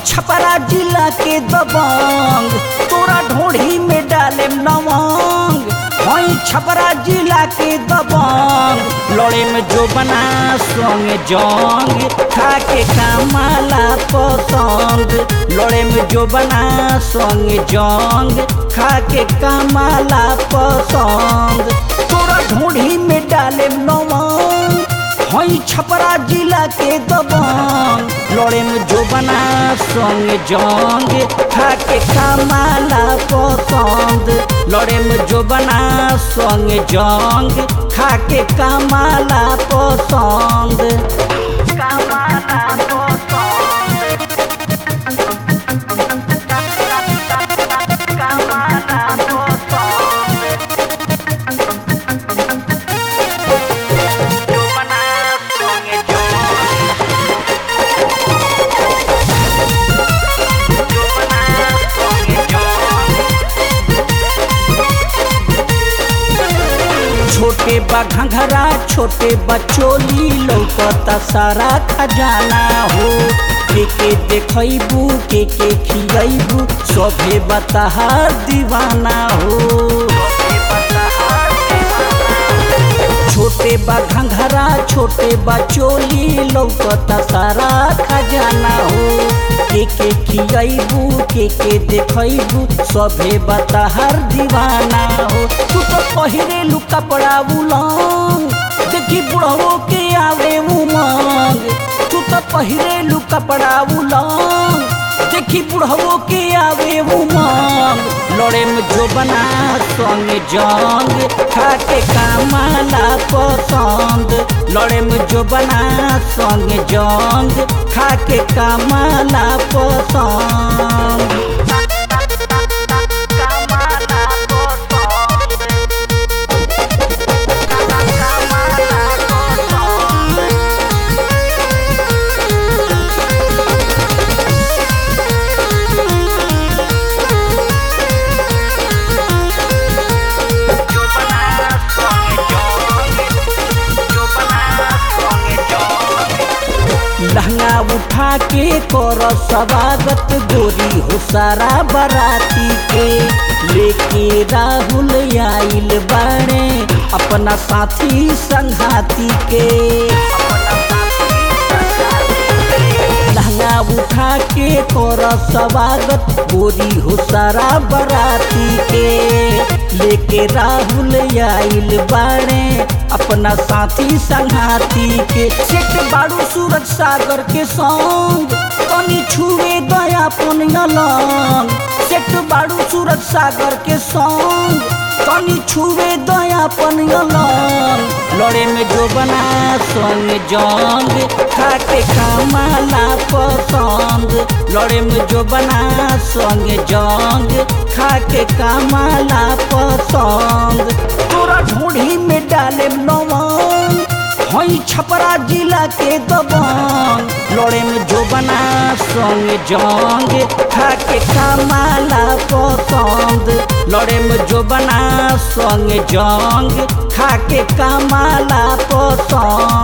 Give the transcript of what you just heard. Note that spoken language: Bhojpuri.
छपरा जिला के दबंग तोरा ढोढ़ी में डाले नवंग हई छपरा जिला के दबंग लड़े में जो बना संग जंग खा के कामाला पसंद लड़े में जो बना संग जंग खा के कामाला पसंद तोरा ढोढ़ी में डाले नवंग हई छपरा जिला के दबंग लड़े में जो बना संग जंग खा के कामाला पसंद लड़े में जो बना संग जंग खा के कामाला पसंद कामाला पसंद कामाला पसंद जो बना संग जंग जो बना संग जंग छोटे बा घंघरा छोटे बचोली लौकता सारा खजाना हो के के देखैबू के के खियैबू सभे बताहार दीवाना हो छोटे बा घंघरा छोटे बा चोली लौकता सारा खजाना हो के के खियैबू के के देखैबू सभे बताहर दीवाना हो तू तो पहिरे लू कपड़ा उलंग देखी बुढ़वो के आवे उमंग तू तो पहिरे लू कपड़ा उलंग देखी बुढ़वो के आवे उमंग लड़े में जो बना संग जंग खा के कामाला पसंद लड़े में जो बना संग जंग खा के कामाला पसंद कामाला पसंद कामाला पसंद जो बना संग जंग जो बना संग जंग लहंगा उठा के कर स्वागत गोरी हो सारा बराती के लेके राहुल आइल बाड़े अपना साथी संघाती के लहंगा उठा के कर स्वागत गोरी हो सारा बराती के लेके राहुल आइल बाड़े अपना साथी संघाती के सेठ बाड़ू सूरज सागर के संग तनी छुए दया पुनियलंग सेठ बाड़ू सूरज सागर के संग तनी छुए दया पुनियलंग लड़े में जो बना संग जंग खा के कामाला पसंद लड़े में जो बना संग जंग खा के कामाला पसंद तोरा ढूढ़ी में डाले नवंग हई छपरा जिला के दबंग लड़े में जो बना संग जंग खा के कामाला पसंद लड़े में जो बना संग जंग खा के कामाला पसंद